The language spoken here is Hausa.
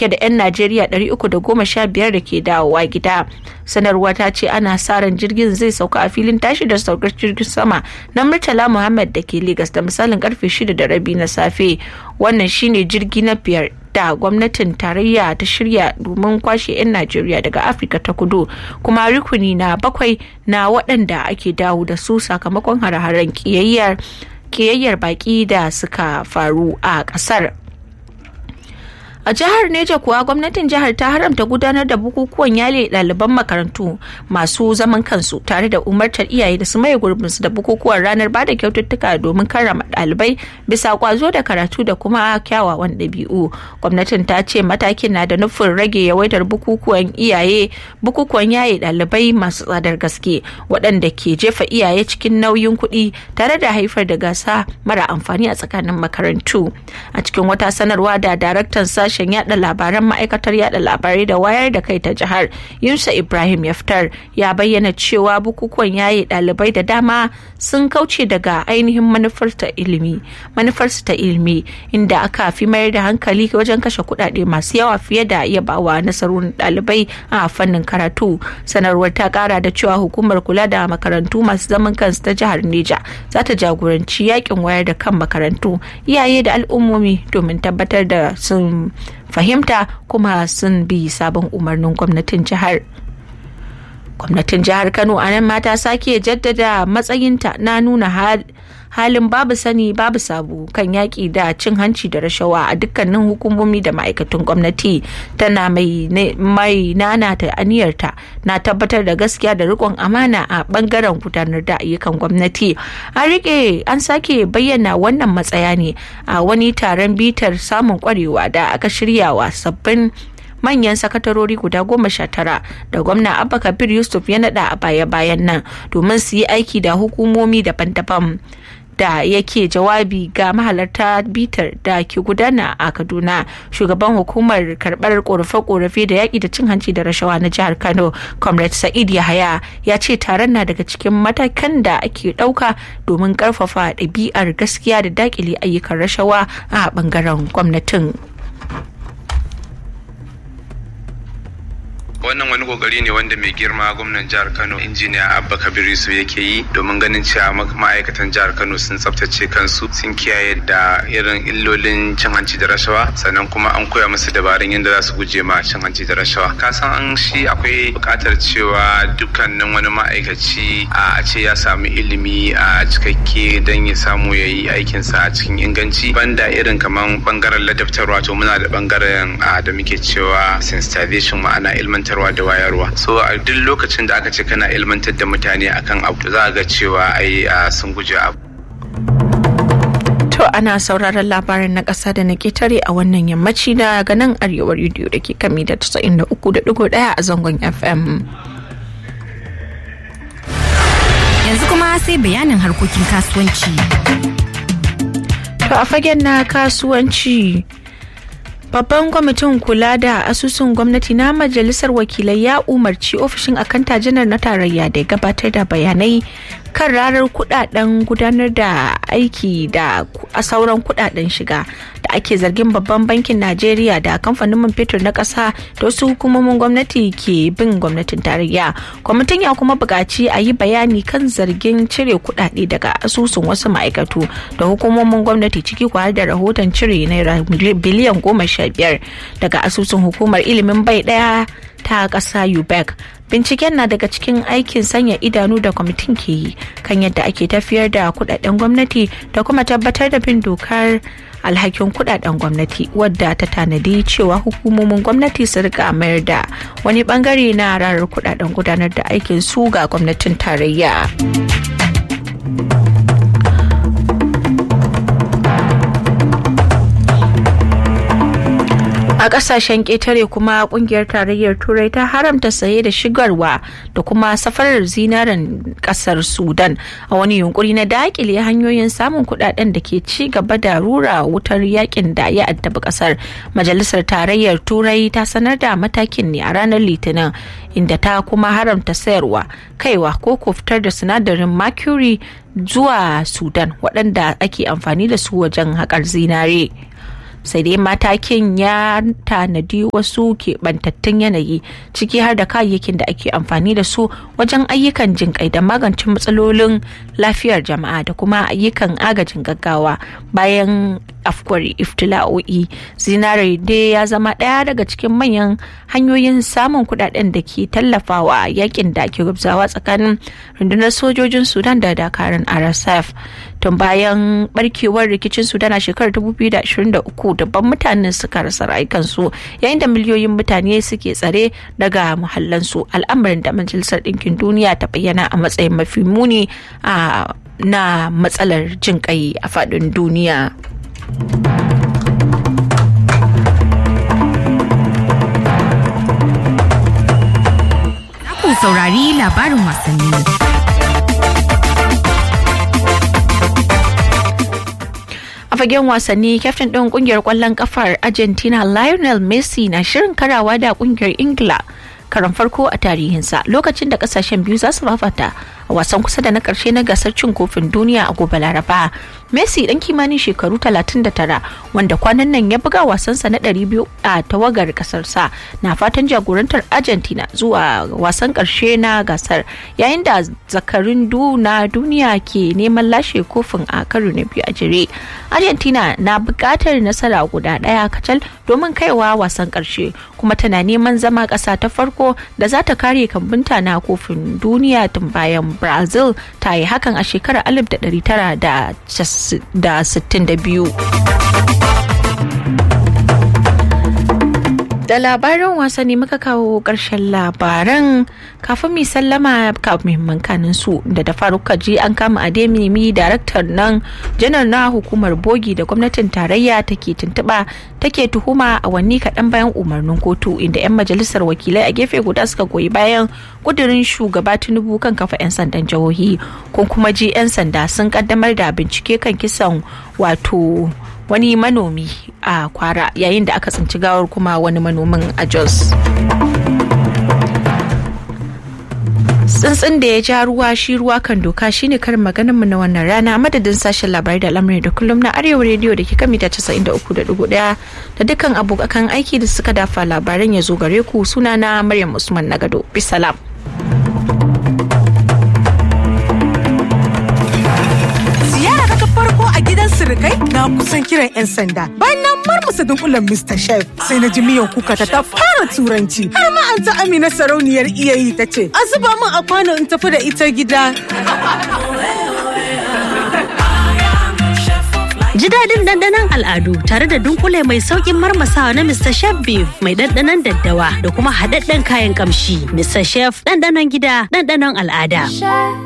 dauke da 'yan najeriya 315 da ke dawowa gida sanarwa ta ce ana sa ran jirgin zai sauka a filin tashi da saukar jirgin sama na murtala muhammad da ke Legas da misalin karfe 6 da rabi na safe wannan shine jirgi na biyar da gwamnatin tarayya ta shirya domin kwashe 'yan najeriya daga afirka ta kudu kuma rukuni na bakwai na waɗanda ake dawo da su sakamakon hare-haren kiyayyar baki da suka faru a ƙasar a jihar neja kuwa gwamnatin jihar ta haramta gudanar da bukukuwan yale ɗaliban makarantu masu zaman kansu tare da umartar iyaye da su maye gurbinsu da bukukuwan ranar bada kyaututtuka domin karrama ɗalibai bisa kwazo da karatu da kuma kyawawan ɗabi'u gwamnatin ta ce matakin na da nufin rage yawaitar bukukuwan iyaye bukukuwan yaye ɗalibai masu tsadar gaske waɗanda ke jefa iyaye cikin nauyin kuɗi tare da haifar da gasa mara amfani a tsakanin makarantu a cikin wata sanarwa da daraktan sashen sashen yada labaran ma'aikatar yada labarai da wayar da kai ta jihar yunusa ibrahim yaftar ya bayyana cewa bukukuwan yaye dalibai da dama sun kauce daga ainihin manufar ta ilimi manufarsu ta ilimi inda aka fi mayar da hankali wajen kashe kuɗaɗe masu yawa fiye da yabawa nasarorin dalibai a fannin karatu sanarwar ta kara da cewa hukumar kula da makarantu masu zaman kansu ta jihar neja za ta jagoranci yakin wayar da kan makarantu iyaye da al'ummomi domin tabbatar da sun fahimta kuma sun bi sabon umarnin gwamnatin jihar gwamnatin jihar kano a nan mata sake jaddada matsayinta na nuna halin babu sani babu sabu kan yaƙi da cin hanci da rashawa a dukkanin hukumomi da ma'aikatan gwamnati tana mai nana ta aniyarta na tabbatar da gaskiya da rikon amana a bangaren gudanar da ayyukan gwamnati an rike an sake bayyana wannan matsaya ne a wani taron bitar samun kwarewa da aka shiryawa sabbin manyan sakatarori guda goma sha tara da gwamna abba kabir yusuf ya nada a baya-bayan nan domin su yi aiki da hukumomi daban-daban da yake jawabi ga mahalarta bitar da ke gudana a kaduna shugaban hukumar karbar korafe-korafe da yaƙi da cin hanci da rashawa na jihar kano comrade sa'id yahaya ya ce taron na daga cikin matakan da ake ɗauka domin ƙarfafa ɗabi'ar gaskiya da daƙile ayyukan rashawa a ɓangaren gwamnatin. wannan wani kokari ne wanda mai girma gwamnan jihar kano injiniya abba kabir yusuf yake yi domin ganin cewa ma'aikatan jihar kano sun tsaftace kansu sun kiyaye da irin illolin cin hanci da rashawa sannan kuma an koya musu dabarun yadda za su guje ma cin hanci da rashawa ka san an shi akwai buƙatar cewa dukkanin wani ma'aikaci a ce ya samu ilimi a cikakke don ya samu ya yi aikinsa a cikin inganci banda irin kamar bangaren ladabtarwa to muna da bangaren da muke cewa sensitization ma'ana ilmantar ilmantarwa da wayarwa so a duk lokacin da aka ce kana ilmantar da mutane akan abu za a ga cewa ai sun guje abu To ana sauraron labarin na ƙasa da na ketare a wannan yammaci da ganin arewa rediyo da ke kami da 93.1 a zangon FM. Yanzu kuma sai bayanin harkokin kasuwanci. To a fagen na kasuwanci Babban kwamitin kula da asusun gwamnati na majalisar wakilai ya umarci ofishin akanta janar na tarayya da gabatar da bayanai kan ranar kudaden gudanar da aiki da sauran kudaden shiga da ake zargin babban bankin najeriya da kamfanin man fetur na kasa da wasu hukumomin gwamnati ke bin gwamnatin tarayya kwamitin ya kuma buƙaci a yi bayani kan zargin cire kudade daga asusun wasu ma'aikatu da hukumomin gwamnati ciki kwa da rahoton cire naira biliyan goma sha biyar daga asusun hukumar ilimin bai daya ta ƙasa ubec binciken na daga cikin aikin sanya idanu da kwamitin ke yi kan yadda ake tafiyar da kudaden gwamnati da kuma tabbatar da bin dokar alhakin kudaden gwamnati wadda ta tanadi cewa hukumomin gwamnati su rika mayar da wani bangare na ranar kudaden gudanar da aikin su ga gwamnatin tarayya. a kasashen ƙetare kuma kungiyar tarayyar turai ta haramta saye da shigarwa da kuma safarar zinaren kasar sudan a wani yunkuri na dakile hanyoyin samun kudaden da ke ci gaba da rura wutar yakin da ya addabi kasar majalisar tarayyar turai ta sanar da matakin ne a ranar litinin inda ta kuma haramta sayarwa kaiwa ko fitar da sinadarin mercury zuwa sudan waɗanda ake amfani da su wajen haƙar zinare sai dai matakin ya tanadi wasu keɓantattun yanayi ciki har da kayayyakin da ake amfani da su wajen ayyukan jinƙai da magance matsalolin lafiyar jama'a da kuma ayyukan agajin gaggawa bayan afkuwar iftila'o'i zinare dai ya zama ɗaya daga cikin manyan hanyoyin samun kudaden da ke tallafawa yakin da ke gubzawa tsakanin rundunar sojojin sudan da dakarun rsf tun bayan barkewar rikicin sudan a shekarar 2023 dabban mutane suka rasa rayukansu yayin da miliyoyin mutane suke tsare daga muhallansu al'amarin da majalisar ɗinkin duniya ta bayyana a matsayin mafi muni a na matsalar jin kai a faɗin duniya. ku saurari labarin wasanni. a fagen wasanni kyaftin ɗin ƙungiyar ƙwallon ƙafar argentina lionel messi na shirin karawa da ƙungiyar ingila karan farko a tarihinsa lokacin da kasashen biyu za su fafata a wasan kusa da na karshe na gasar cin kofin duniya a gobe laraba messi dan kimanin shekaru 39 wanda kwanan nan ya buga wasansa na 200 a tawagar kasarsa na fatan jagorantar argentina zuwa wasan karshe na gasar yayin da zakarin du na duniya ke neman lashe kofin a karo na biyu a jere argentina na bukatar nasara guda daya kacal domin kaiwa wasan karshe kuma tana neman zama kasa ta farko da za ta kare kambunta na kofin duniya tun bayan brazil ta yi hakan a shekarar 1962 da labaran wasanni muka kawo ƙarshen labaran kafin mai sallama kafin muhimman kanin su da da faruka ji an kama ademimi daraktar nan janar na hukumar bogi da gwamnatin tarayya take tuntuɓa take tuhuma a wanni kaɗan bayan umarnin kotu inda 'yan majalisar wakilai a gefe guda suka goyi bayan kudirin shugaba tinubu kan kafa 'yan sandan jihohi kun kuma ji 'yan sanda sun kaddamar da bincike kan kisan wato wani manomi a kwara yayin da aka tsinci gawar kuma wani manomin a jos tsuntsun da ya ja ruwa shi ruwa kan doka shine karin maganin mu na wannan rana madadin sashen labarai da al'amari da kullum na arewa rediyo da ke kan mita 93.1 da dukkan abokan aiki da suka dafa labaran ya zo gare ku suna na maryam usman nagado bisalam sirikai na kusan kiran 'yan sanda bayan na marmasa dunkulen Mr. Chef sai na ji miyan kuka ta fara turanci har ma an ta amina sarauniyar iyayi ta ce a zuba min a kwano in tafi da ita gida. Ji daɗin ɗanɗanon al'adu tare da dunkule mai sauƙin marmasawa na Mr. Chef Beef mai ɗanɗanon daddawa da kuma haɗaɗɗen kayan ƙamshi. Mr. Chef ɗanɗanon gida ɗanɗanon al'ada.